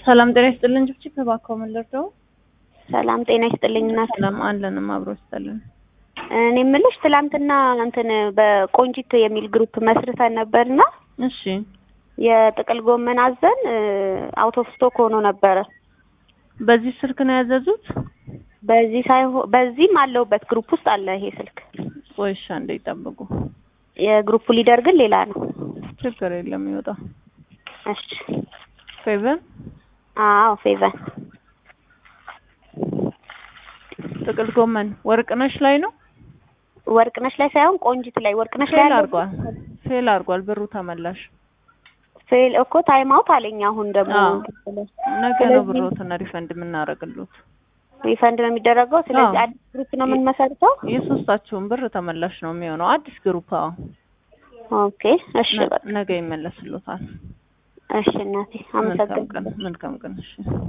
ሰላም ጤና ይስጥልን። ጭብጭብ እባክዎ ምን ልርዳው? ሰላም ጤና ይስጥልኝ እናት። ሰላም አለንም አብሮ ይስጥልን። እኔ የምልሽ ትላንትና እንትን በቆንጂት የሚል ግሩፕ መስርተን ነበርና እሺ የጥቅል ጎመን አዘን አውት ኦፍ ስቶክ ሆኖ ነበረ። በዚህ ስልክ ነው ያዘዙት? በዚህ ሳይሆን በዚህም አለውበት ግሩፕ ውስጥ አለ ይሄ ስልክ። ቆይ እሺ አንዴ ይጠብቁ። የግሩፑ ሊደር ግን ሌላ ነው። ችግር የለም ይወጣ። እሺ ፌቨን አዎ ፌቨን ጥቅል ጎመን ወርቅነሽ ላይ ነው ወርቅነሽ ላይ ሳይሆን ቆንጂት ላይ ወርቅነሽ ላይ ፌል ያለው አድርጓል። ፌል አድርጓል። ብሩ ተመላሽ። ፌል እኮ ታይም አውት አለኝ። አሁን ደግሞ አዎ። ነገ ነው ስለዚህ- ብሮትን ሪፈንድ የምናደርግሉት። ሪፈንድ ነው የሚደረገው። ስለዚህ አዎ። አዲስ ግሩፕ ነው የምንመሰርተው። የሶስታችሁን ብር ተመላሽ ነው የሚሆነው። አዲስ ግሩፕ አዎ። ኦኬ እሺ ነ- በቃ ነገ ይመለስሉታል። እሺ እናቴ መልካም ቀን አመሰግናለሁ። መልካም ቀን እሺ